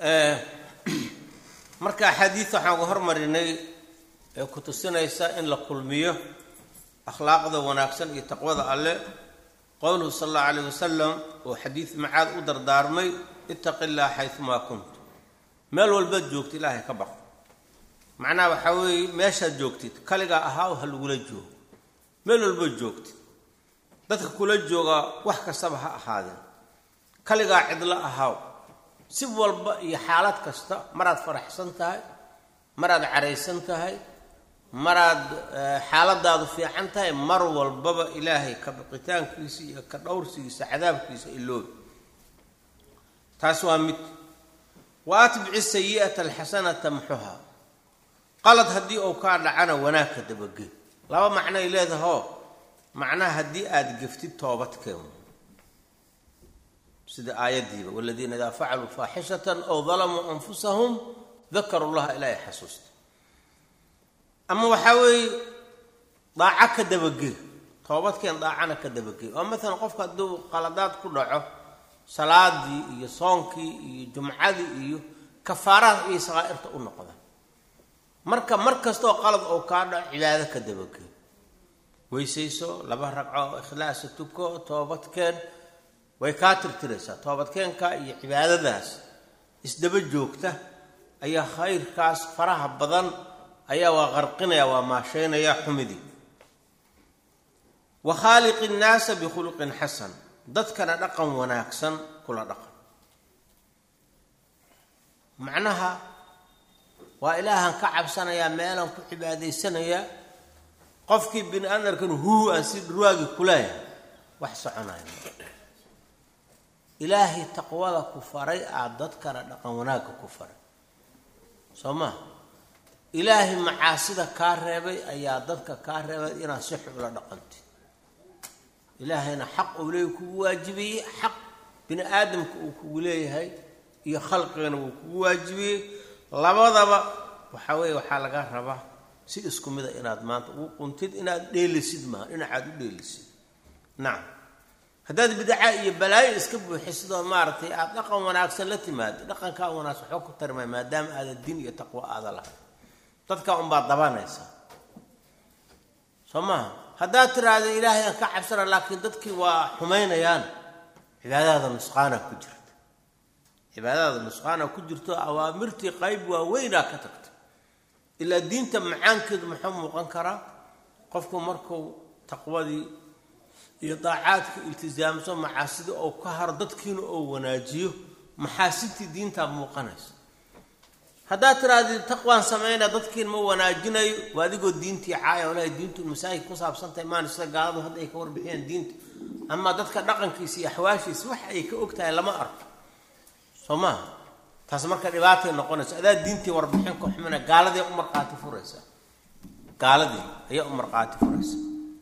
marka axaadiid waxaan uga hormarinay ee ku tusinaysa in la kulmiyo akhlaaqda wanaagsan iyo taqwada alle qowluhu sala allahu alayh wasalam oo xadiid macaad u dardaarmay ittaqi illaha xayumaa kunt meel walbaad joogta ilaahay ka baq macnaha waxaa weeye meeshaad joogtid kaligaa ahaaw ha lagula joogo meel walbaad joogtid dadka kula jooga wax kastaba ha ahaadeen kaligaa cidlo ahaaw si walba iyo xaalad kasta maraad faraxsan tahay maraad caraysan tahay maraad xaaladaadu fiican tahay mar walbaba ilaahay ka baqitaankiisa iyo ka dhowrsigiisa cadaabkiisa iloobi taas waa mid wa atbici sayi'ata alxasanata muxuha qalad haddii uu kaa dhacana wanaag ka dabage laba macnoay leedahoo macnaha haddii aada geftid toobadkeen sida aayaddiiba waladiina idaa facaluu faaxishatan aw dalamuu anfusahum dakaru llaha ilaahay xasuusta ama waxaa weeye daaco ka dabagey toobadkeen daacana ka dabagey oo maalan qofka hadduu qaladaad ku dhaco salaadii iyo soonkii iyo jumcadii iyo kafaaraad iyo saqaa'irta u noqda marka mar kastoo qalad oo kaa dhaco cibaado ka dabagey weysayso laba ragco ikhlaasa tuko toobadkeen way kaa tirtiraysaa toobadkeenka iyo cibaadadaas isdaba joogta ayaa khayrkaas faraha badan ayaa waa qarqinaya waa maashaynaya xumidii wa khaaliqi innaasa bikhuluqin xasan dadkana dhaqan wanaagsan kula dhaqan macnaha waa ilaahan ka cabsanayaa meelaan ku cibaadaysanayaa qofkii bini aadamkan huu aan si dhurwaagi kuleeyahay wax soconaya ilaahay taqwada ku faray aad dadkana dhaqan wanaagga ku faray soo maa ilaahay macaasida kaa reebay ayaa dadka kaa reebay inaad si xula dhaqantid ilaahayna xaq uu leeyahy kugu waajibiyey xaq bini aadamka uu kugu leeyahay iyo khalqigana wuu kugu waajibiyey labadaba waxaa weeye waxaa laga rabaa si isku mida inaad maanta ugu quntid inaad dheelisid maaha dhinacaad u dheelisid nacam haddaad bidca iyo balaayo iska buuxisidoo maaragtay aada dhaqan wanaagsan la timaado dhaqankaa wanaagsan waxoo ku tarmay maadaama aada diin iyo taqwo aada lahay dadka unbaad dabanaysa soo maaha haddaad tiraahda ilaahay aan ka cabsana laakiin dadkii waa xumaynayaan cibaadadaada nusqaana ku jirta cibaadadaada nusqaana ku jirto awaamirtii qayb waaweynaa ka tagta ilaa diinta macaankeedu muxuu muuqan karaa qofku markuu taqwadii iyo daacaadka iltisaamso macaasida oo ka haro dadkiina oo wanaajiyo maxaasidtii diintaa muuqanaysa haddaad tiraahdi taqwaan samayna dadkiin ma wanaajinayo waa adigoo diintii caaya o lahay diintu masaajid ku saabsantahay maan sida gaaladu hadda ay ka warbixiyeen diinta ama dadka dhaqankiisa iyo axwaashiisa wax ay ka og tahay lama arko soo maaha taas marka dhibaatay noqonaysa adaa diintii warbixin ka xumina gaaladii u marqaati furaysa gaaladii ayaa u marqaati furaysa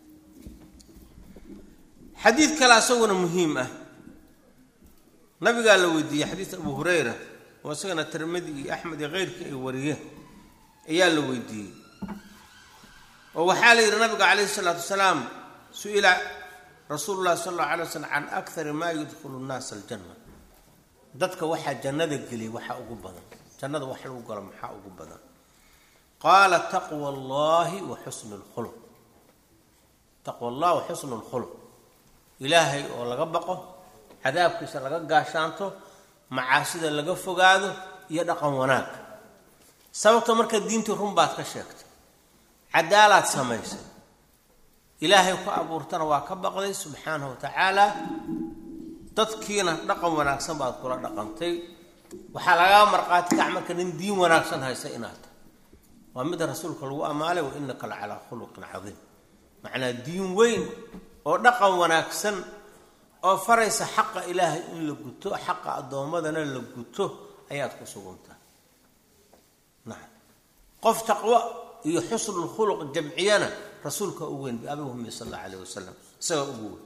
xadiid kale asaguna muhiim ah nabigaa la weydiiyey xadiis abu hurayra oo isagana tirmidi iyo axmed iyo keyrkii ay wariyeen ayaa la weydiiyey oo waxaa la yidhi nabiga calayhi isalaatu wasalaam su-ila rasuulu llahi sala allahu alay waslam can akari maa yudkhulu nnaasa aljanna dadka waxaa jannada geliyay waxaa ugu badan jannada wax lagu galo maxaa ugu badan qaala taqwa allahi wa xusnu lkhuluq taqwa allah wa xusnu lkhuluq ilaahay oo laga baqo cadaabkiisa laga gaashaanto macaasida laga fogaado iyo dhaqan wanaag sababta marka diintii run baad ka sheegtay cadaalaad samaysay ilaahay ku abuurtana waa ka baqday subxaanahu wa tacaala dadkiina dhaqan wanaagsan baad kula dhaqantay waxaa lagaa marqaati kac marka nin diin wanaagsan haysa inaad tahay waa mida rasuulka lagu ammaalay wa innaka la calaa khuluqin cadiim macnaa diin weyn oo dhaqan wanaagsan oo faraysa xaqa ilaahay in la guto xaqa addoommadana la guto ayaad ku suguntahay nacam qof taqwo iyo xusnulkhuluq jamciyana rasuulka ugu weyn biabi muhamed sal allahu alayh wasalam isagaa ugu weyn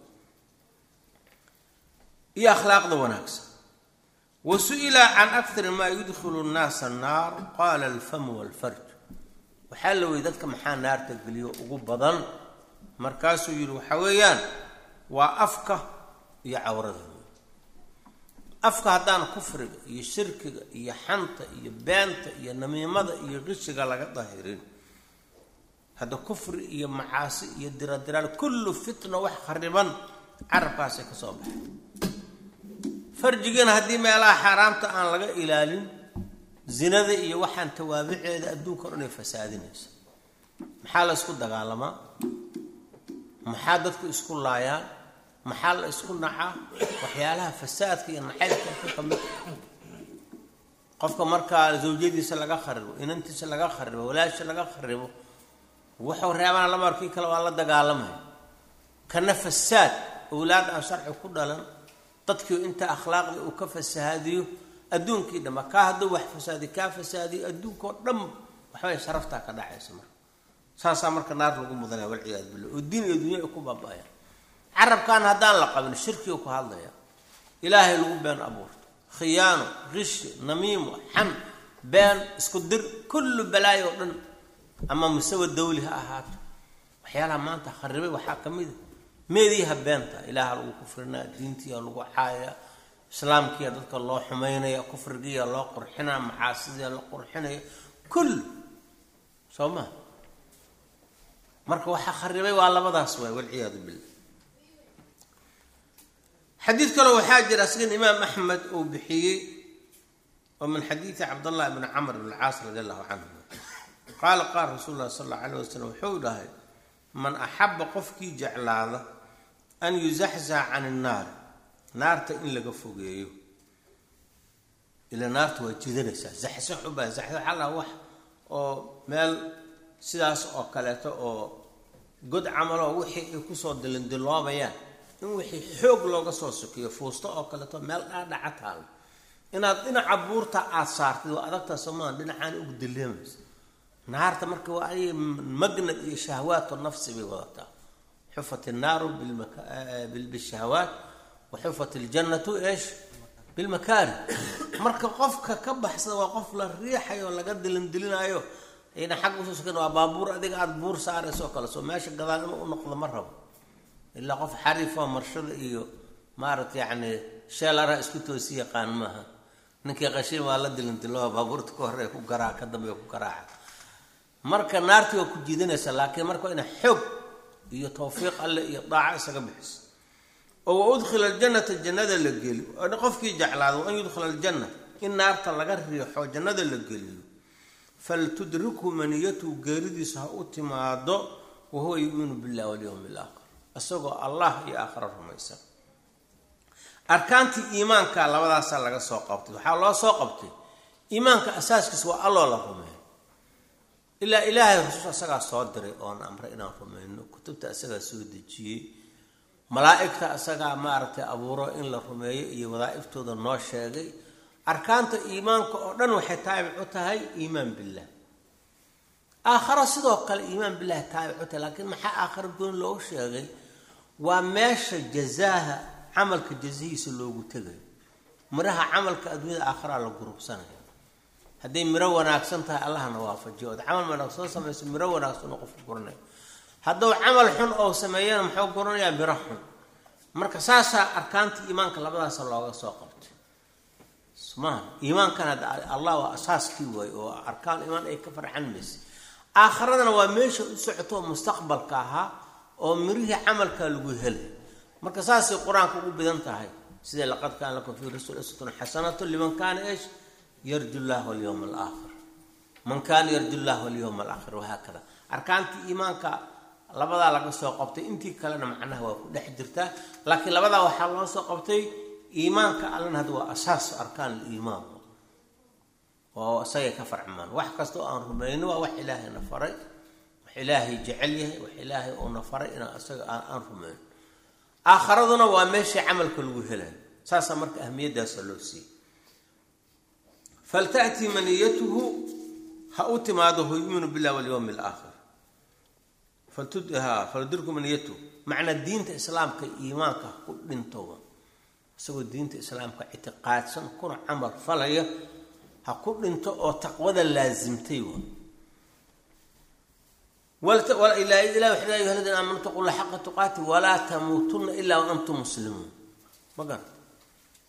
iyo akhlaaqda wanaagsan wa su-ila can akari maa yudkhilu nnaasa annaar qaala alfamu walfarj waxaa la weyy dadka maxaa naarta geliyo ugu badan markaasuu yidhi waxaa weeyaan waa afka iyo cawrada afka haddaan kufriga iyo shirkiga iyo xanta iyo beenta iyo namiimada iyo qishiga laga dahirin hadda kufri iyo macaasi iyo diradiraal kullu fitna wax khariban carabkaasay ka soo baxay farjigana haddii meelaha xaaraamta aan laga ilaalin zinada iyo waxaan tawaabiceeda adduunka o dhan ay fasaadinaysa maxaa la isku dagaalamaa maxaa dadku isku laayaan maxaa la isku nacaa waxyaalaha fasaadka iyo nacaybka ka kamid qofka markaa zawjadiisa laga kharibo inantiisa laga kharibo walaasha laga kharibo wuxuu reebana la markii kale waa la dagaalamaya kana fasaad owlaad aan sharci ku dhalan dadkii inta akhlaaqda uu ka fasahaadiyo adduunkii dhanba kaa hadduu wax fasaadiyo kaa fasaadiyo adduunkao dhan waxbay sharaftaa ka dhacaysa marka saasaa marka naar lagu mudanaya walciyaadu billah oo diin iyo dunya ay ku baaba-ayaan carabkan haddaan la qabin shirkiga ku hadlaya ilaahay lagu been abuurto khiyaano qishi namiimo xam been isku dir kullu balaayo o dhan ama musawa dawli ha ahaato waxyaalaha maanta kharibay waxaa ka mid a meediiha beenta ilaaha lagu kufrinaa diintiiya lagu caaya islaamkiiya dadka loo xumaynaya kufrigiiya loo qurxinaya macaasidiya la qurxinaya kull soo maa marka waxaa kharibay waa labadaas waay walciyaadu billah xadiid kale waxaa jira asigan imaam axmed uu bixiyey oo min xadiidi cabdallah bni camr bn caas radi allahu canhu qaala qaala rasuul lahi sal alla alayh wasalam wuxuu dhahay man axaba qofkii jeclaada an yuzaxzax can innaari naarta in laga fogeeyo ila naarta waa jidanaysaa zaxsax ubaa zaxsax alla wax oo meel sidaas oo kaleeto oo god camaloo wixii ay kusoo dilindiloobayaan in wixii xoog looga soo sokiyo fuusto oo kaleeto meel dhaadhaca taalo inaad dhinaca buurta aada saartid waa adagtaa somaan dhinacaan ugu dileemaysa naarta marka waa ay magnad iyo shahwaatu nafsi bay wadataa xufat innaaru bishahawaat wa xufat iljannatu eesh bilmakaari marka qofka ka baxsada waa qof la riixayo laga dilindilinayo ayna xagga usoo sokan waa baabuur adiga aada buur saarayso oo kale soo meesha gadaal inuu u noqdo ma rabo ilaa qof xariifoo marshada iyo maaragta yacni sheelara isku toosi yaqaan maaha ninkii qashin waa la dilindiloo baabuurta ka hore ku garaa ka dambe ku garaaca marka naartii waa ku jiidanaysa laakiin marka waa ina xoog iyo tawfiiq alle iyo daaco isaga bixiso oo wa udkhila aljannata jannada la geli qofkii jeclaado wa an yudkhila aljanna in naarta laga riixo jannada la geliyo faltudrikhu maniyatuhu geeridiisa ha u timaado wahuwa yu'minu billahi walyowmi alaakhir isagoo allah iyo aakhira rumaysan arkaantii iimaanka labadaasaa laga soo qabtay waxaa loo soo qabtay iimaanka asaaskiisa waa alloo la rumeeyo ilaa ilaahay rasuul isagaa soo diray oon amray inaan rumayno kutubta isagaa soo dejiyey malaa-igta isagaa maaragtay abuuro in la rumeeyo iyo wadaa'iftooda noo sheegay arkaanta iimaanka oo dhan waxay taabic u tahay iimaan billah aakharo sidoo kale iimaan billahi taabic u tahay laakiin maxaa aakharo gooni loogu sheegay waa meesha jazaaha camalka jazihiisa loogu tegayo miraha camalka adduunyada aakharaa la gurubsanaya hadday miro wanaagsan tahay allahna waafajiyo ood camal wanaagsan soo samayso miro wanaagsan oo qofku guranayo hadduu camal xun oo sameeyana muxuu guranayaa miro xun marka saasaa arkaanta iimaanka labadaasa looga soo qabtay smaa iimaankan hadda allah waa asaaskii waay oo arkaan iimaan ay ka farxan maysa aakhiradana waa meesha u socoto oo mustaqbalka ahaa oo mirihii camalkaa lagu helay marka saasay qur-aanka ugu badan tahay sida laqad kaana lakum fii rasul uswatun xasanatu liman kaana eesh yarju llah walyowma alaakhir man kaana yarju llah walyowma alaakhir wahaakada arkaantii iimaanka labadaa laga soo qabtay intii kalena macnaha waa ku dhex jirtaa laakiin labadaa waxaa loo soo qabtay iimaanka allana hadda waa asaas arkaan liimaan oo isagay ka farcmaan wax kasta oo aan rumayno waa wax ilaahayna faray wax ilaahay jecel yahay wax ilaahay uuna faray inaan isaga aan rumayno aakharaduna waa meeshii camalka lagu helayo saasaa marka ahmiyaddaasa loo siiyey falta'tii maniyatuhu ha u timaado hu yuminu billahi walyowmi alaakhir faldirku maniyatuhu macnaa diinta islaamka iimaanka ha ku dhintoba isagoo diinta islaamka ictiqaadsan kuna camal falaya ha ku dhinto oo taqwada laasimtay ilahi wuxuu ya ayuha ladina aamanu taqu lla xaqa tuqaati walaa tamuutunna ilaa wa antum muslimuun ma garata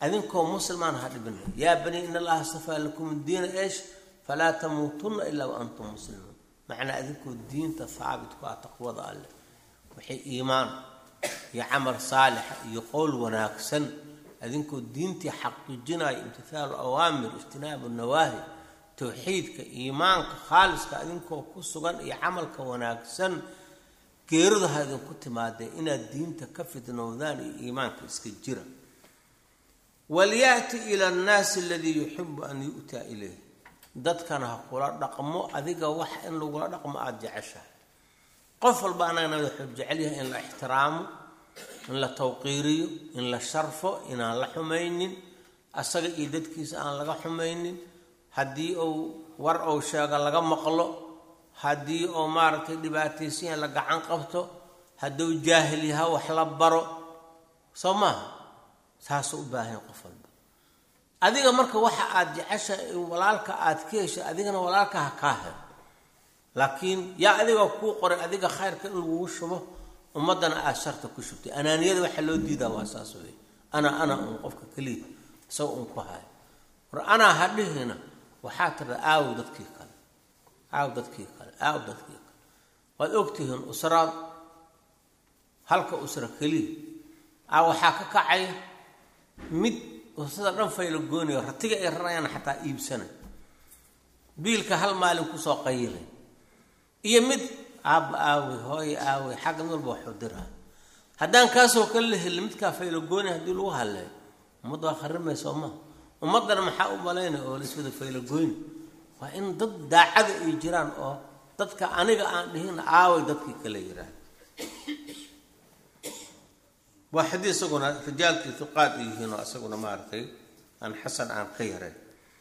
adinkoo muslimaan ha dhibina yaa bani in allaha astafaa lakum diina eesh falaa tamuutunna ilaa wa antum muslimuun macnaa adinkoo diinta haabitku ah taqwada alleh waxay iimaan iyo camal saalixa iyo qowl wanaagsan adinkoo diintii xaqiijinaya imtithaalu awaamir ijtinaabu nawaahi towxiidka iimaanka khaaliska adinkoo ku sugan iyo camalka wanaagsan geeridu ha idinku timaadee inaad diinta ka fidnowdaan iyo iimaanka iska jira walyaati ila annaasi aladii yuxibu an yu'taa ilayh dadkana ha kula dhaqmo adiga wax in lagula dhaqmo aada jeceshahay qof walba anagana wuxuu jecel yahay in la ixtiraamo in la tawqiiriyo in la sharfo inaan la xumaynin asaga iyo dadkiisa aan laga xumaynin haddii uu war ou sheego laga maqlo haddii uu maaragtay dhibaataysanyaha la gacan qabto hadduu jaahil yaha wax la baro soo maaha saasuu u baahan qof walba adiga marka waxa aada jecesha in walaalka aada ka hesha adigana walaalka ha kaa helo laakiin yaa adiga kuu qoray adiga khayrka in lagugu shubo ummaddana aada sharta ku shubtay anaaniyada waxaa loo diidaa waa saas wey ana ana un qofka keliya isaga un ku hayo war anaa hadhihina waxaa tirda aaw dadkii kale aaw dadkii kale aaw dadkii kale waad ogtihiin usraad halka usra keliya aa waxaa ka kacaya mid sida dhan fayla goonayo ratiga ay rarayaan xataa iibsanay biilka hal maalin kusoo qayilay iyo mid aabba aawey hooye aawey xagga mid walba waxuu diraa haddaan kaasoo kale la helin midkaa fayla goonay haddii lagu hadleeyo ummadda waa kharimaysa oo maha ummaddana maxaa u malaynaya oo laiswada fayla goyni waa in dad daacada ay jiraan oo dadka aniga aan dhihin aaway dadkii kale yiraan waa xadii isaguna rijaalkii tuqaad ay yihiin oo isaguna maaragtay aan xasan aan ka yarayn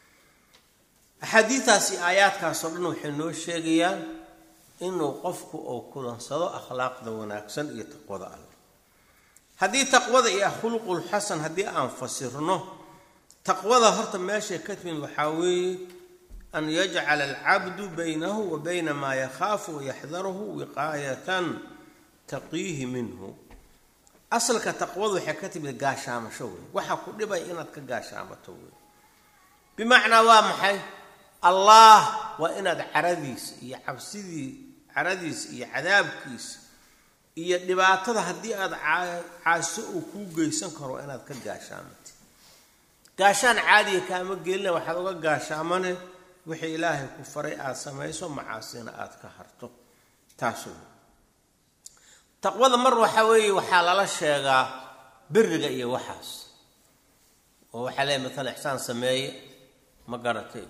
axaadiidaasi aayaadkaasoo dhan waxay noo sheegayaan inuu qofku uu kulansado akhlaaqda wanaagsan iyo taqwada alle haddii taqwada iyo khuluqul xasan haddii aan fasirno taqwada horta meeshay ka timid waxaa weeye an yajcala alcabdu baynahu wa bayna maa yakhaafu wayaxdaruhu wiqaayatan taqiihi minhu asalka taqwadu waxay ka timid gaashaamasho wey waxaa ku dhibay inaad ka gaashaamato wey bimacnaa waa maxay allah waa inaad caradiisa iyo cabsidii caradiisa iyo cadaabkiisa iyo dhibaatada haddii aada caaso uu kuu geysan karo inaad ka gaashaamatid gaashaan caadiga kaama gelina waxaad uga gaashaamane wixii ilaahay ku faray aada samayso macaasina aada ka harto taas wey taqwada mar waxaa weeye waxaa lala sheegaa beriga iyo waxaas oo waxaa leeyahy matala ixsaan sameeye ma garatay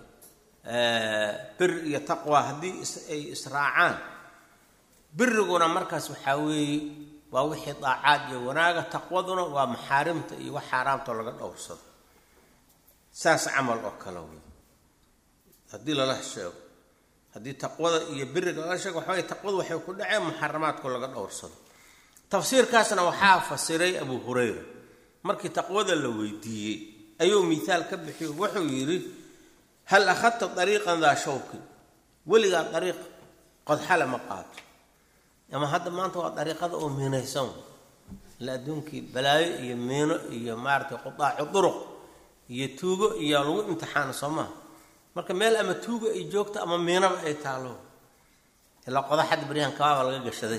beri iyo taqwa haddii ay israacaan beriguna markaas waxaa weeye waa wixii daacaad iyo wanaaga taqwaduna waa maxaarimta iyo wax xaaraamtao laga dhowrsado saas camal oo kale wey haddii lala sheego haddii taqwada iyo beriga lala sheego waxa wey taqwadu waxay ku dhaceen muxaramaadku laga dhowrsado tafsiirkaasna waxaa fasiray abu hurayra markii taqwada la weydiiyey ayuu mihaal ka bixiyo wuxuu yidhi hal akhadta dariiqan daa shawkin weligaa dariiq qodxale ma qaato ama hadda maanta waa dariiqada oo miinaysan ila adduunkii balaayo iyo miino iyo maaratay qudaacu duruq iyo tuugo iyo lagu imtixaano soo maha marka meel ama tuugo ay joogto ama miinaba ay taalo ilaa qodaxadda baryahan kabaaba laga gashaday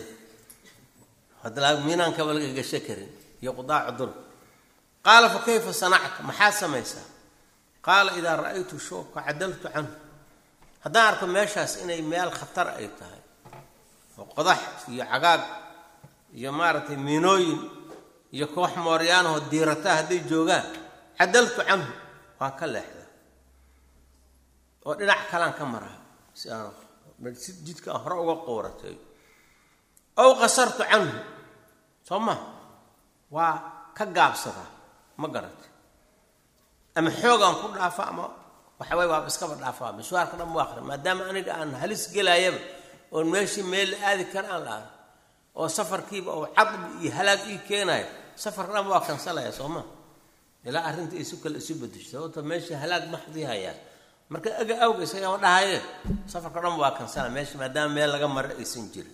miinaankaba laga gasho karin iyo qudaacu duruq qaala fa kayfa sanacta maxaad samaysaa qaala idaa ra-aytu shawka cadaltu canhu haddaan arko meeshaas inay meel khatar ay tahay oo qodax iyo cagaag iyo maaragtay miinooyin iyo koox mooryaanahoo diirataa hadday joogaan cadaltu canhu waa ka leexda oo dhinac kalaan ka maraa si aan si jidka aan hore uga qooratay ow qasartu canhu soo ma waa ka gaabsadaa ma garatay ama xoogaan ku dhaafa ama waxaway waaba iskaba dhaafaa mishwaarka dhan mu akri maadaama aniga aan halis gelaayaba oon meeshii meel la aadi kara aan la-aan oo safarkiiba oo cadbi iyo halaag ii keenayo safarka dhan waa kansalaya soo ma ilaa arrinta isu kale isu bedesho sababto meeshii halaag maxdii hayaan marka aga awga isagama dhahaye safarka dhan waa kansala meesha maadaama meel laga maro aysan jirin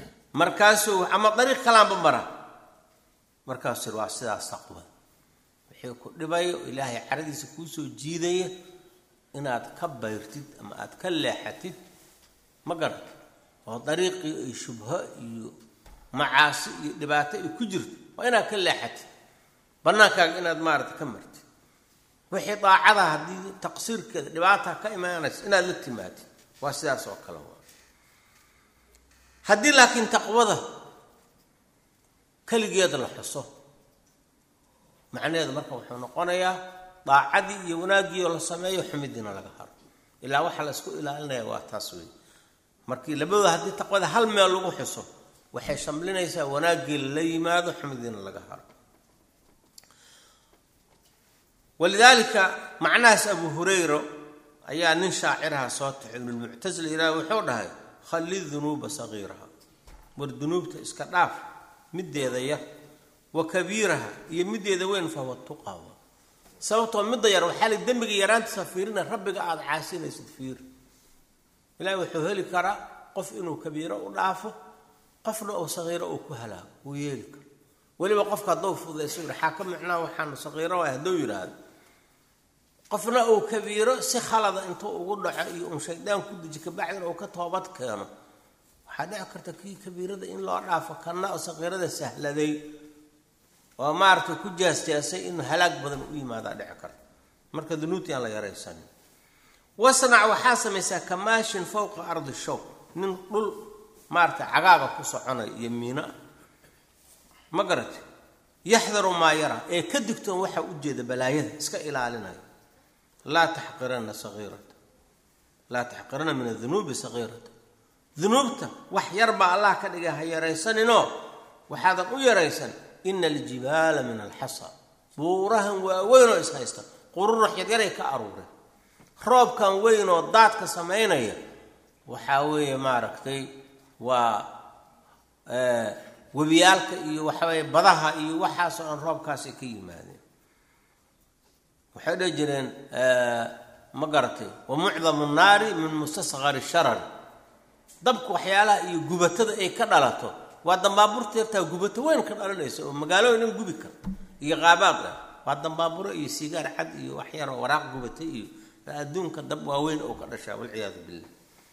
markaasuu ama dariiq kalaanba mara markaasuu waa sidaas taqwada wixii ku dhibayo ilaahay caradiisa kuu soo jiidaya inaad ka bayrtid ama aad ka leexatid ma garat oo dariiqii ay shubho iyo macaasi iyo dhibaato ay ku jirto waa inaad ka leexatid bannaankaaga inaad maarata ka martid wixii daacada haddii taqsiirkeeda dhibaata ka imaanaysa inaad la timaadid waa sidaas oo kale waa haddii laakiin taqwada keligeed la xuso macnaheedu marka wuxuu noqonayaa daacadii iyo wanaaggiioo la sameeyo xumidiina laga haro ilaa waxaa la isku ilaalinaya waa taas wey markii labadooda haddii taqwada hal meel lagu xuso waxay shamlinaysaa wanaaggii lala yimaado xumidiina laga haro walidaalika macnahaas abu hurayra ayaa nin shaaciraha soo taxay ibnulmuctasila ilaah wuxuu dhahay khalli dunuuba sagiiraha war dunuubta iska dhaaf middeeda yar wa kabiiraha iyo middeeda weyn fahuwa tuqawa sababtoo midda yar waxaa la dembiga yaraantiisa fiirina rabbiga aada caasinaysid fiir ilaahi wuxuu heli karaa qof inuu kabiiro u dhaafo qofna uu sagiiro uu ku halaago wuu yeeli karo weliba qofka hadduu fududayso yidhi xaa ka micnaa waxaanu sagiiro waay hadduu yidhaahdo qofna uu kabiiro si khalada intuu ugu dhaco iyo un shaydaan ku deji kabacdina uu ka toobad keeno waxaa dhici karta kii kabiirada in loo dhaafo kanna oo saqiirada sahladay oo maaragtay ku jaasjaasay in halaag badan u yimaadaa dhici karta marka dunuubtii aan la yaraysanin wasnac waxaa samaysaa kamaashin fowqa ardi show nin dhul maaragtay cagaaga ku soconaya iyo miino ah ma garate yaxdaru maa yara ee ka digtoon waxaa u jeeda balaayada iska ilaalinaya laa taxqirana sagiirata laa taxqirana min adunuubi sagiirata dunuubta wax yar baa allah ka dhigay ha yaraysaninoo waxaadan u yaraysan ina aljibaala min alxasa buurahan waaweyn oo ishaysta qururax yaryaray ka aruureen roobkan weyn oo daadka samaynaya waxaa weeye maaragtay waa webiyaalka iyo waxaweye badaha iyo waxaasoo dhan roobkaasay ka yimaadeen waxay dhihi jireen ma garatay wa mucdamu nnaari min mustasqari sharari dabka waxyaalaha iyo gubatada ay ka dhalato waa dambaaburta yartaa gubato weyn ka dhalanaysa oo magaalooyin dhan gubi karta iyo qaabaad ah waa dambaaburo iyo sigaar cad iyo waxyaroo waraaq gubata iyo adduunka dab waaweyn oo ka dhashaa walciyaadu billah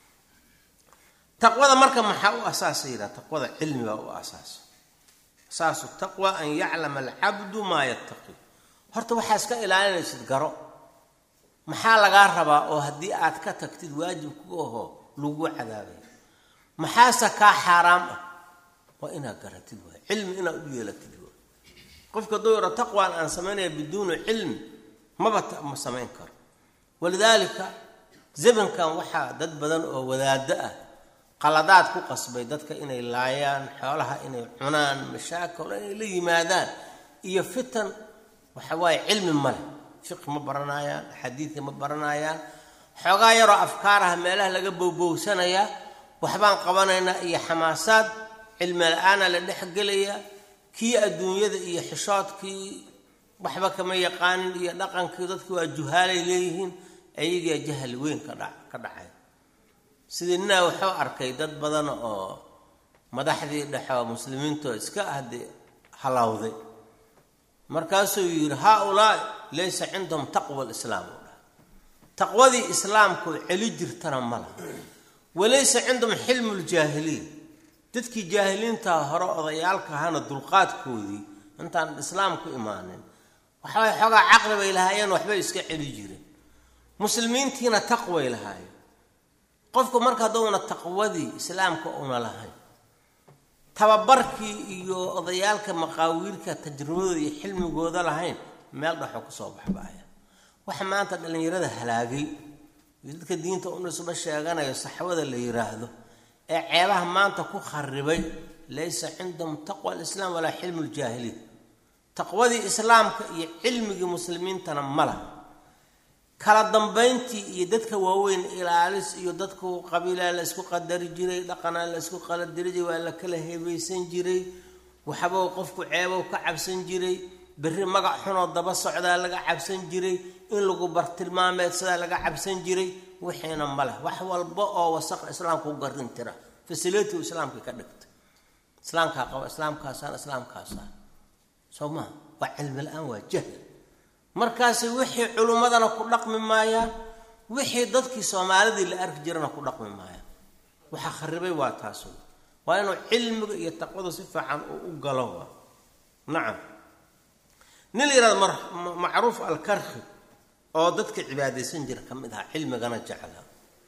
taqwada marka maxaa u asaasa yidhaha taqwada cilmi baa u asaasa asaasu taqwa an yaclama alcabdu maa yattaqi horta waxaa iska ilaalinaysid garo maxaa lagaa rabaa oo haddii aad ka tagtid waajib ku aho lagu cadaabaya maxaase kaa xaaraam ah waa inaad garatid waay cilmi inaad u yeelatid waay qofka hadduu yaro taqwaan aan samaynaya biduuni cilmi maba ma samayn karo walidaalika zamankan waxaa dad badan oo wadaado ah qaladaad ku qasbay dadka inay laayaan xoolaha inay cunaan mashaakil inay la yimaadaan iyo fitan waxa waaye cilmi male fiqi ma baranayaan xadiidka ma baranayaan xoogaa yaroo afkaaraha meelaha laga bowbowsanayaa waxbaan qabanaynaa iyo xamaasaad cilmi la-aana la dhexgelayaa kii adduunyada iyo xishoodkii waxba kama yaqaanin iyo dhaqankii dadki waa juhaalay leeyihiin ayagaa jahli weyn ka dha ka dhacay sidii ninaa wuxuu arkay dad badan oo madaxdii dhexoo muslimiintoo iska ahde halowday markaasuu yidhi haa-ulaa laysa cindahum taqwa lislaam u dhaha taqwadii islaamkoo celi jirtana ma laha walaysa cindahum xilmu ljaahiliin dadkii jaahiliintaa hore odayaalka ahana dulqaadkoodii intaan islaamku imaanin waxbay xoogaa caqli bay lahaayeen waxbay iska celi jireen muslimiintiina taqway lahaayeen qofku marka hadduuna taqwadii islaamka una lahayn tababarkii iyo odayaalka maqaawiirka tajribadooda iyo xilmigooda lahayn meel dhaxo kusoo baxbaaya waxa maanta dhallinyarada halaagay iyo dadka diinta unisba sheeganayo saxwada la yiraahdo ee ceebaha maanta ku kharibay laysa cindahum taqwa alislaam walaa xilmu ljaahiliin taqwadii islaamka iyo cilmigii muslimiintana ma laha kala dambayntii iyo dadka waaweyn ilaalis iyo dadku qabiilaa la isku qadari jiray dhaqanaa la isku qaladiri jiray waa la kala hebaysan jiray waxbou qofku ceebow ka cabsan jiray berri magac xunoo daba socdaa laga cabsan jiray in lagu bartilmaameedsadaa laga cabsan jiray wixiina ma leh wax walba oo wasaqa islaamka u garin tira fasilitigu islaamka ka dhigta islaamkaa qaba islaamkaasaan islaamkaasaan soo maha waa cilmi la-aan waa jahl markaasi wixii culummadana ku dhaqmi maayaan wixii dadkii soomaalidii la arki jirana ku dhaqmi maayaan waxa kharibay waa taas waa inuu cilmiga iyo taqwada si fiican uu u galo waa nacam nin la yihahdo macruuf alkarki oo dadka cibaadaysan jira ka mid ahaa cilmigana jeclaa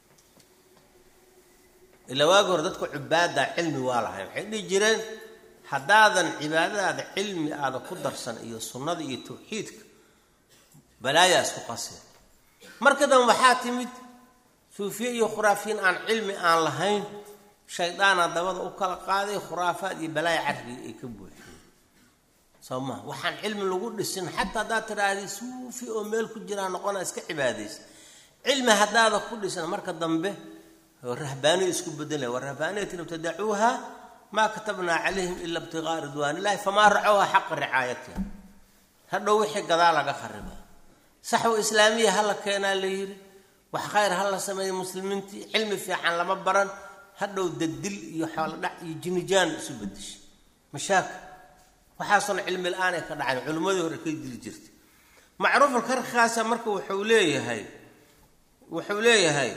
ilaa waagi hore dadka cubaada cilmi waa lahay waxay dhihi jireen haddaadan cibaadadaada cilmi aada ku darsan iyo sunnada iyo tawxiidka balaayaa isku qaseen marka dambe waxaa timid suufiye iyo khuraafiyiin aan cilmi aan lahayn shaydaana dabada u kala qaaday khuraafaad iyo balaaya carriga ay ka buuxiyeen soo maa waxaan cilmi lagu dhisin xataa haddaad tidhaahday suufi oo meel ku jiraa noqona iska cibaadaysa cilmi haddaada ku dhisan marka dambe rahbaaniya isku bedelaya wa rahbaaniyatin ibtadacuuha maa katabnaa calayhim ila ibtiqaa ridwaan illahi famaa racowha xaqa ricaayatiha hadhow wixii gadaa laga kharibaa saxwa islaamiya hala keenaa la yidhi wax khayr ha la sameeya muslimiintii cilmi fiican lama baran hadhow dadil iyo xoolodhac iyo jinijaan isu bedeshay mashaakil waxaasona cilmi la-aanay ka dhacayn culimmadii hore ka dili jirtay macruufal karkaasa marka wuxuu leeyahay wuxuu leeyahay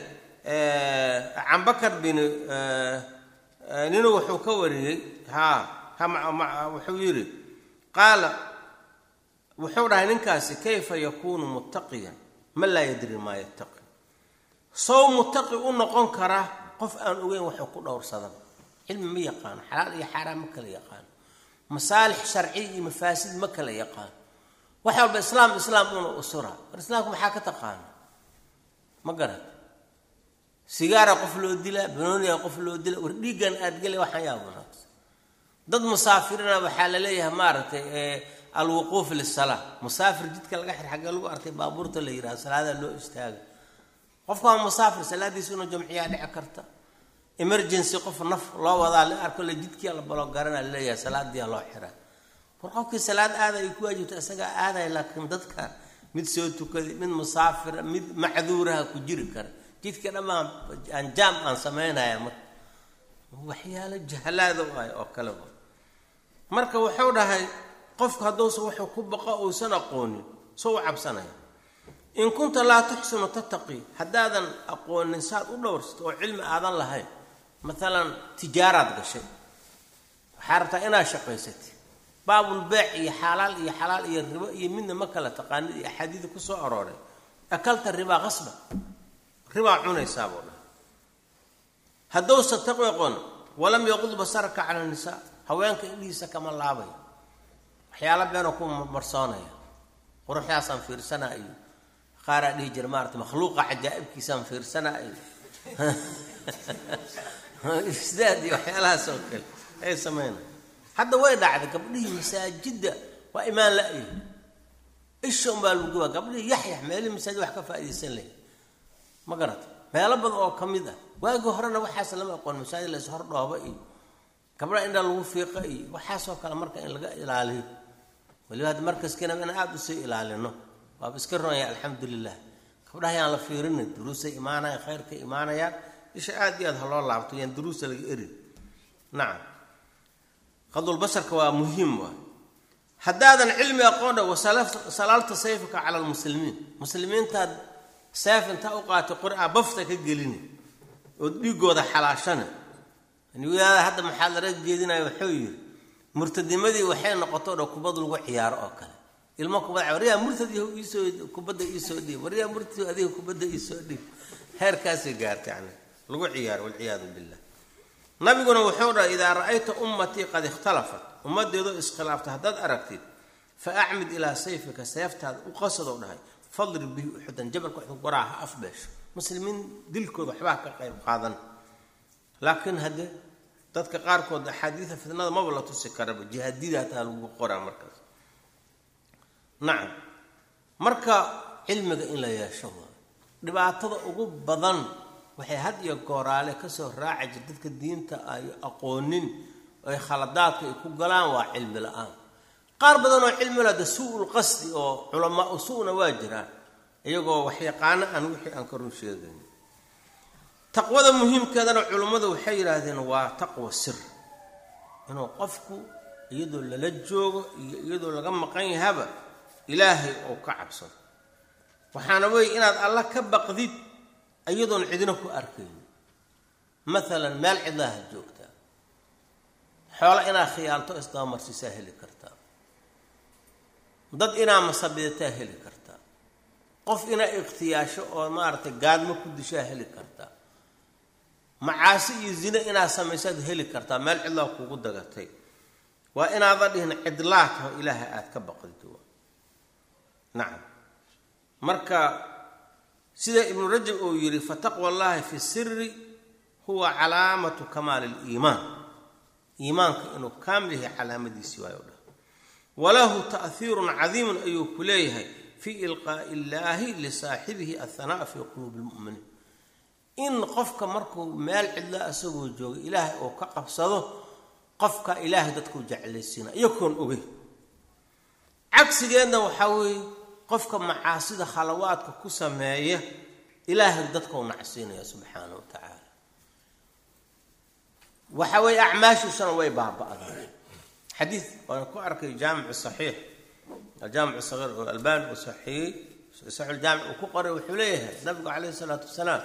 cambakar bin ninu wuxuu ka wariyey ha wuxuu yidhi qaala wuxuu dhahay ninkaasi kayfa yakuunu muttaqiyan man laa yadri maa yattaqi sow muttaqi u noqon karaa qof aan ogeyn waxuu ku dhowrsadaba cilmi ma yaqaano xalaal iyo xaaraan ma kala yaqaano masaalix sharciya iyo mafaasid ma kala yaqaano wax walba islaam islaam una usura war islaamku maxaa ka taqaana ma garat sigaara qof loo dilaa banooniga qof loo dila war dhiiggan aad gela waxaan yaa wanaagsan dad musaafirina waxaa la leeyahay maaragtay alwuquuf lisalaa musaafir jidka laga xir xaggee lagu arkay baabuurta la yidhaha salaadaa loo istaaga qofka waa musaafir salaadiisa inuu jamciyaa dhici karta emergency qof naf loo wadaa la arko le jidkia la balo garana laleeyahay salaadiia loo xiraa war qofkii salaad aada ay ku waajibta isagaa aadaya laakiin dadka mid soo tukaday mid musaafira mid macduuraha ku jiri kara jidka dhammaan aan jaam aan samaynaya marka waxyaalo jahlaada u ah oo kale marka wuxuu dhahay qofku hadduusa wuxuu ku baqo uusan aqoonin soo u cabsanaya in kunta laa tuxsinu tattaqi haddaadan aqoonin saad u dhowrsato oo cilmi aadan lahayn maalan tijaaraad gashay waxaa rabtaa inaad shaqaysatid baabul beec iyo xaalaal iyo xalaal iyo ribo iyo midna ma kala taqaanid iyo axaadiida ku soo arooray akalta ribaa qasba ribaa cunaysaa buu dhahay haddousa taqwi aqoon walam yaqud basaraka cala nisaa haweenka indhihiisa kama laabaya waxyaala beenoo ku marsoonaya quruxdaasaan fiirsanaa iyo qaaraa dhihi jira maarata makhluuqa cajaa'ibkiisaan fiirsanaa iyo isdaad iyo waxyaalahaas oo kale ay sameynaya hadda way dhacday gabdhihii masaajidda waa imaan la-yi isha unbaa lagu gubaa gabdhihii yaxyax meelihii masaajid wax ka faa'iidaysan lahay ma garata meelo badan oo ka mid ah waagii horena waxaas lama aqoon masaajid la ishor dhooba iyo gabdhaha indha lagu fiiqa iyo waxaasoo kale marka in laga ilaaliyo waliba hadda markaskiina in aada usii ilaalino waaba iska ronaya alxamdu lilah gabdhaha yaan la fiirinin duruusay imaanayaan khayrkay imaanayaan isha aada iyo aad ha loo laabto yaan duruusa laga erin nacam qadulbasarka waa muhiim waay haddaadan cilmi aqoon dha wasalaalta sayfika cala lmuslimiin muslimiintaad seef intaa u qaatay qur-aa bafta ka gelini ood dhiigooda xalaashana wadaada hadda muxaadara jeedinaya wuxuu yidhi murtadnimadii waxay noqoto dha kubad lagu ciyaaro oo kale ilmo kubad waryaa murtad iisoo kubadda iisoo dhiib waryaa murtad adiga kubadda iisoo dhiib heerkaasay gaartay yani lagu ciyaaro walciyaadu billah nabiguna wuxuu dhahay idaa ra'ayta ummatii qad ikhtalafat ummadeedoo iskhilaaftay haddaad aragtid fa acmid ilaa sayfika seeftaada u qasadoo dhahay fadrib bihi uxudan jabalka uxud goraa ha afbeesho muslimiin dilkooda waxbaa ka qayb qaadan laakiin haddee dadka qaarkood axaadiida fitnada maba la tusi karaba jihaadida hataa lagu qoraa markaas nacam marka cilmiga in la yeesho waa dhibaatada ugu badan waxay had iyo gooraale kasoo raaca jir dadka diinta ay aqoonin ay khaladaadka ay ku galaan waa cilmi la-aan qaar badan oo cilmi la de suu-ul qasdi oo culamaa u su-na waa jiraan iyagoo waxyaqaano aan wixii aan ka run sheegayn taqwada muhiimkeedana culummadu waxay yidhaahdeen waa taqwa sir inuu qofku iyadoo lala joogo iyo iyadoo laga maqan yahaba ilaahay oo ka cabsado waxaana weeye inaad alla ka baqdid iyadoon cidina ku arkayn maalan meel cidlaaha joogtaa xoolo inaad khiyaanto isdabamarsiisaa heli kartaa dad inaa masabidataa heli kartaa qof inaa ikhtiyaasho oo maaragtay gaadmo ku dishaa heli kartaa macaasi iyo zine inaad samaysaad heli kartaa meel cidlaa kugu dagatay waa inaadan dhihin cidlaa taho ilaaha aada ka baqdid nacam marka sida ibnu rajab uu yidhi fataqwa allahi fi siri huwa calaamatu kamaali liimaan iimaanka inuu kaamil yahay calaamadiisii waayo dhah walahu ta'hiirun cadiimun ayuu ku leeyahay fii ilqaa'i illaahi lisaaxibihi athanaa'a fii quluubi lmu'miniin in qofka markuu meel cidla isagoo jooga ilaahay oo ka qabsado qofka ilaahay dadkuu jeclaysiina iyakoon ogey cagsigeedna waxaa weeye qofka macaasida khalawaadka ku sameeya ilaahay dadkau nacsiinaya subxaana wa tacaala waxa weeye acmaashiisuna way baaba-daan xadiid waan ku arkay jaamic saxiix aljaamic sagiir oo albani uu saxiiyey saxiixuljaamic uu ku qoray wuxuu leeyahay nabigu calayhi isalaatu wasalaam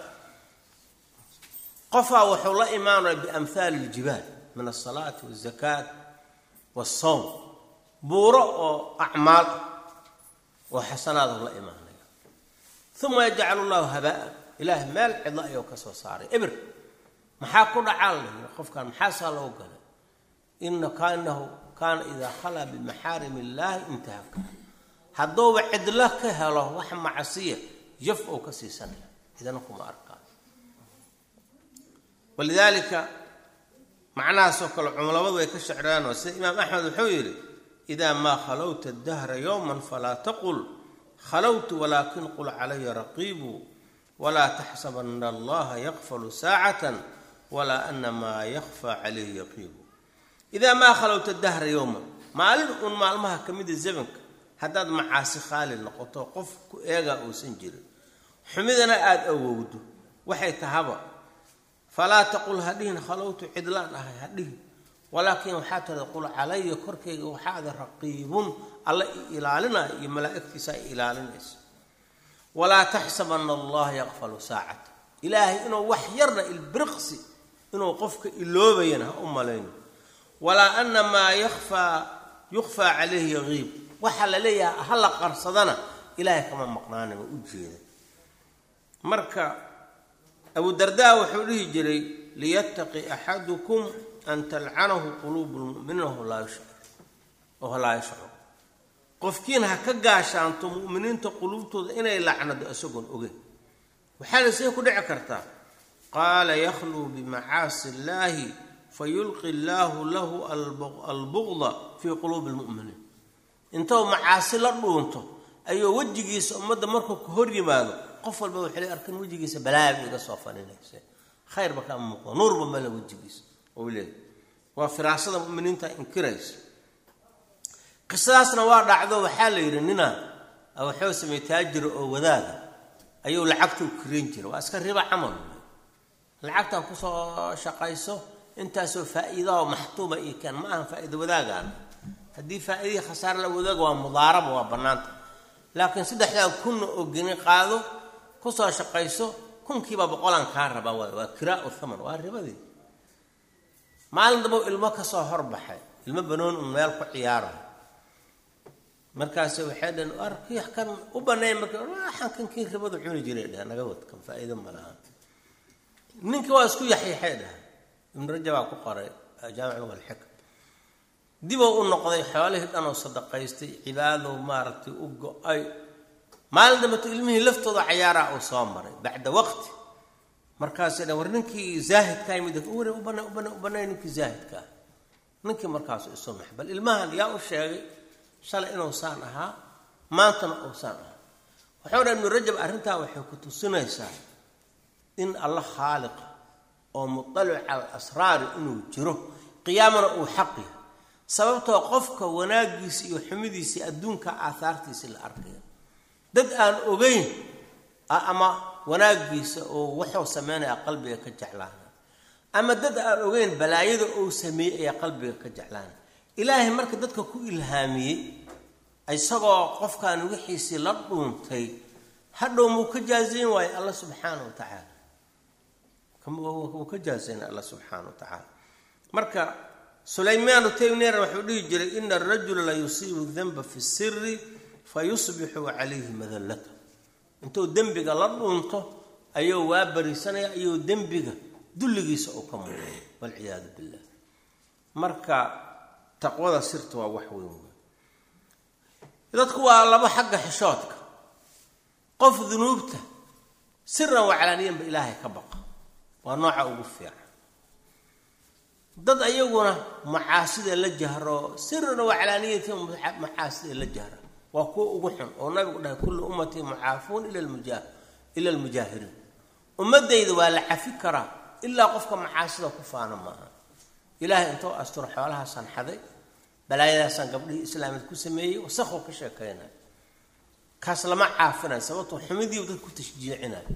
qofaa wuxuu la imaanaya biamhaali iljibaal min alsalaati walzakaat walsawm buuro oo acmaal ah oo xasanaadu la imaanaya uma yajcalu llahu habaa ilaahay meel cidlo ayuu ka soo saaray ebir maxaa ku dhacaan layi qofkan maxaasaa loo galay ina kaanahu kaana idaa khalaa bimaxaarim illaahi intahaka hadduuba cidlo ka helo wax macsiya jaf ou ka siisanaya idana kuma arkaa walidaalika macnahaasoo kale cumlamadu way ka shecraanoo sida imaam axmed wuxuu yidhi idaa maa khalowta dahra yowman falaa taqul khalowtu walaakin qul calaya raqiibu walaa taxsabana allaha yakfalu saacatan walaa ana maa yakfaa calayhi yaqiibu idaa maa khalowta dahra yowman maalin uun maalmaha ka mida zamanka haddaad macaasi khaali noqoto qof ku eegaa uusan jirin xumidana aada awowdo waxay tahaba falaa taqul hadhihin khalowtu cidlaan ahay hadhihin walaakin waxaa tirada qul calaya korkayga waxaada raqiibun alla i ilaalinaya iyo malaa'igtiisa ay ilaalinayso walaa taxsabana allaha yaqfalu saacata ilaahay inuu wax yarna ilbiriqsi inuu qofka iloobayana ha u malayno walaa ana maa yakfaa yukfaa calayhi yaqiib waxaa la leeyahay ha la qarsadana ilaahay kama maqnaanima u jeeda marka abu dardaa wuxuu dhihi jiray liyattaqi axadukum an talcanahu quluubu lmuminiin oo laa yashcur qofkiin ha ka gaashaanto mu'miniinta quluubtooda inay lacnado isagoon ogeyn waxaana see ku dhici kartaa qaala yakhluu bimacaasi illaahi fayulqi llaahu lahu albuqda fii quluubi lmu'miniin intou macaasi la dhuunto ayuu wejigiisa ummadda markuu ka hor yimaado qof walba waxay le arkan wejigiisa balaabi iga soo faninayse khayrba kama muuqdo nuurba male wejigiisa ou leeyahy waa firaasada muminiinta inkiraysa qisadaasna waa dhacdo waxaa la yidhi nina waxuu sameey taajira oo wadaada ayuu lacagtuu karin jira waa iska riba camal lacagtan kusoo shaqayso intaasoo faa-iidaoo maxtuuma io keen ma ahan faa-iida wadaagaan haddii faa-idihii khasaare la wadaaga waa mudaaraba waa bannaanta laakiin saddexdaa kunna oo geni qaado kusoo shaqayso kunkiiba boqolaan kaa rabaa waay waa kiraa-u thaman waa ribadii maalin damba ilmo kasoo horbaxay ilmo banoon un meel ku ciyaarayo markaase waxay dhaheen arkii kan u baneey marka waxaan kankii ribadu cuni jiray dheh naga wad kan faa-iido ma laha ninkii waa isku yaxyaxay dhaha ibnu rajabaa ku qoray jaamic walxikam dibou u noqday xoolihii dhan oo sadaqaystay cibaado maaragtay u go-ay maalin dambeto ilmihii laftooda cayaaraa uu soo maray bacda waqti markaasay dhan war ninkii zaahidka yimid ware u bana u bana u banay ninkii zaahidka ah ninkii markaasu isu max bal ilmahan yaa u sheegay shalay inuu saan ahaa maantana uu saan ahaa wuxuu dha ibnu rajab arrintaa waxay ku tusinaysaa in alla khaaliqa oo mutalic cala asraari inuu jiro qiyaamana uu xaq yahay sababtoo qofka wanaagiisa iyo xumidiisii adduunka aahaartiisii la arkaya dad aan ogeyn ama wanaagiisa oo wuxuu sameynaya qalbiga ka jeclaana ama dad aan ogeyn balaayada uu sameeyey ayaa qalbiga ka jeclaana ilaahay marka dadka ku ilhaamiyey isagoo qofkan wixiisii la dhuuntay hadhow muu ka jaazayn waayo alla subxaana wa tacaala wuu ka jaazayn alla subxaana wa tacaala marka sulaymaanu tayneer wuxuu dhihi jiray ina arajula la yusiibu danba fi siri fa yusbixu calayhi madallata intuu dembiga la dhuunto ayuu waa bariisanaya ayuu dembiga dulligiisa uu ka muuqay walciyaadu billah marka taqwada sirta waa wax weyn wey dadku waa laba xagga xishoodka qof dunuubta siran waclaaniyanba ilaahay ka baqa waa nooca ugu fiican dad ayaguna macaasida la jahro siran waclaaniyati macaasida la jahra waa kuwa ugu xun oo nabigu dhahay kullu ummatii mucaafuun ila almujaahiriin ummadayda waa la cafi karaa ilaa qofka macaasida ku faana maaha ilaahay intoo asturo xoolahaasaan xaday balaayadaasaan gabdhihii islaamid ku sameeyey wasaqoo ka sheekaynay kaas lama caafinayo sababtoo xumidiibu dad ku tashjiicinayo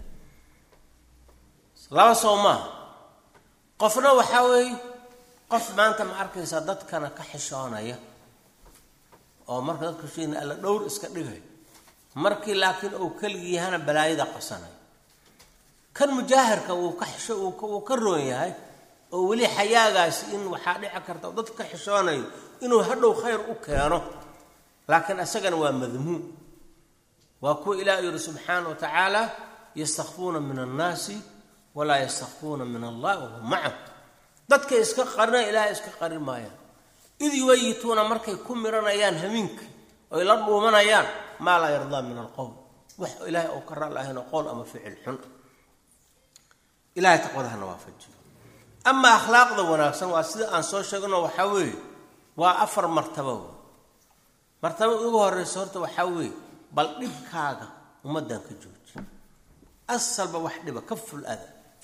laba soo maaha qofna waxaa weeye qof maanta ma arkaysaa dadkana ka xishoonaya oo marka dadka sheegna alla dhowr iska dhigay markii laakiin uu keligii yahana balaayada qasanay kan mujaahirka wuu ka xisho wuu ka roon yahay oo weli xayaagaasi in waxaa dhici karta oo dadka ka xishoonayo inuu hadhow khayr u keeno laakiin isagana waa madmuum waa kuwa ilaah yidhi subxaana wa tacaala yastakfuuna min annaasi walaa yastakfuuna min allah wahum macahum dadkay iska qarina ilaahay iska qarin maayaan id yuwayituuna markay ku miranayaan hamiinka oy la dhuumanayaan maa laa yardaa min alqowl wax ilaahay ou ka raal ahaynoo qowl ama ficil xun ilahay taqwadahana waafajiyo ama akhlaaqda wanaagsan waa sida aan soo sheegno waxaa weeye waa afar martabo wey martaba ugu horeysa horta waxaa weeye bal dhibkaaga ummaddan ka jooji asalba wax dhiba ka ful ada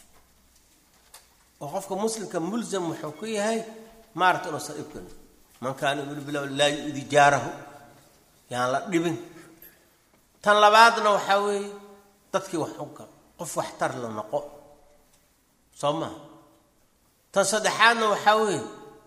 oo qofka muslimka mulsam wuxuu ku yahay maarata inuusan dhibkan man kaana yuminu bilah laa yu-di jaarahu yaan la dhibin tan labaadna waxaa weeye dadkii wax u gal qof waxtar la noqo soo maha tan saddexaadna waxaa weeye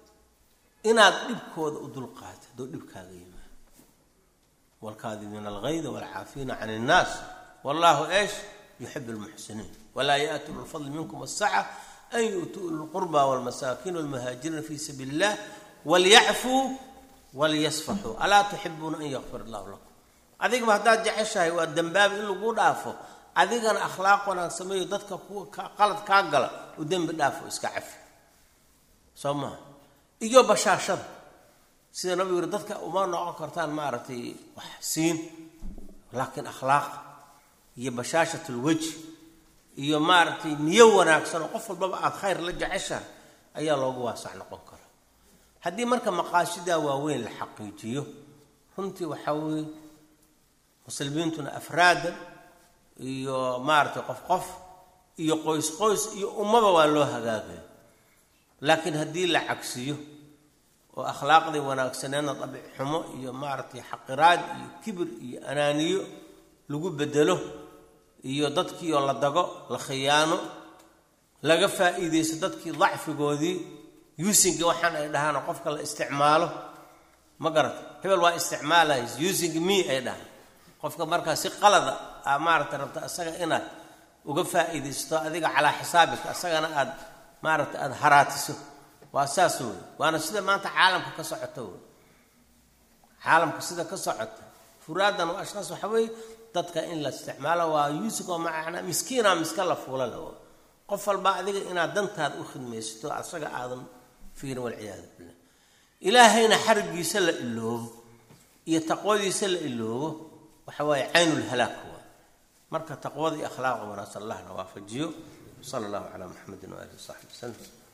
inaad dhibkooda u dulqaato haddoo dhibkaaga yimaado waalkaadimiina algayda waalcaafiina can innaas wallahu eesh yuxibu lmuxsiniin walaa yaatu lfadli minkum asaca an yu'tuu lqurba wlmasaakiin wlmuhaajiriina fi sabiili illah walyacfuu walyasfaxuu alaa tuxibuuna an yakfir allahu lakum adigaba haddaad jeceshahay waa dembaabi in lagu dhaafo adigana akhlaaq wanaag sameeyo dadka qalad kaa gala u dembi dhaafo iska cafi soo maha iyo bashaashada sida nabigu yiri dadka uma noqon kartaan maaragtay wax siin laakiin akhlaaq iyo bashaashatul wejhi iyo maaragtay niyo wanaagsan oo qof walbaba aada khayr la jeceshahay ayaa loogu waasac noqon karaa haddii marka maqaasidaa waaweyn la xaqiijiyo runtii waxaa weeye muslimiintuna afraadan iyo maaragtay qof qof iyo qoys qoys iyo ummaba waa loo hagaagaya laakiin haddii la cagsiyo oo akhlaaqdii wanaagsaneedna dabic xumo iyo maaragtay xaqiraad iyo kibir iyo anaaniyo lagu bedelo iyo dadkiioo la dago la khiyaano laga faa'iidaysto dadkii dacfigoodii yuusinga waxaan ay dhahaan qofka la isticmaalo ma garata hebel waa isticmaalaya using me ay dhahaan qofka markaa si qalada a maaragtay rabta isaga inaad uga faa'iidaysto adiga calaa xisaabika isagana aad maaragtay aada haraatiso waa saas wey waana sida maanta caalamka ka socota wey caalamka sida ka socota furaadan waa ashkaas waxa weeye dadka in la isticmaalo waa yuusig oo macnaa miskiina miska la fuula la qof walba adiga inaad dantaada u khidmaysato asaga aadan fiirin walciyaadu billah ilaahayna xarigiisa la iloobo iyo taqwadiisa la iloobo waxa waaye caynulhalaak waa marka taqwada iyo akhlaaqa wanaagsan allahna waafajiyo sala allahu calaa muxamedin waalihi wasaxbi wasalam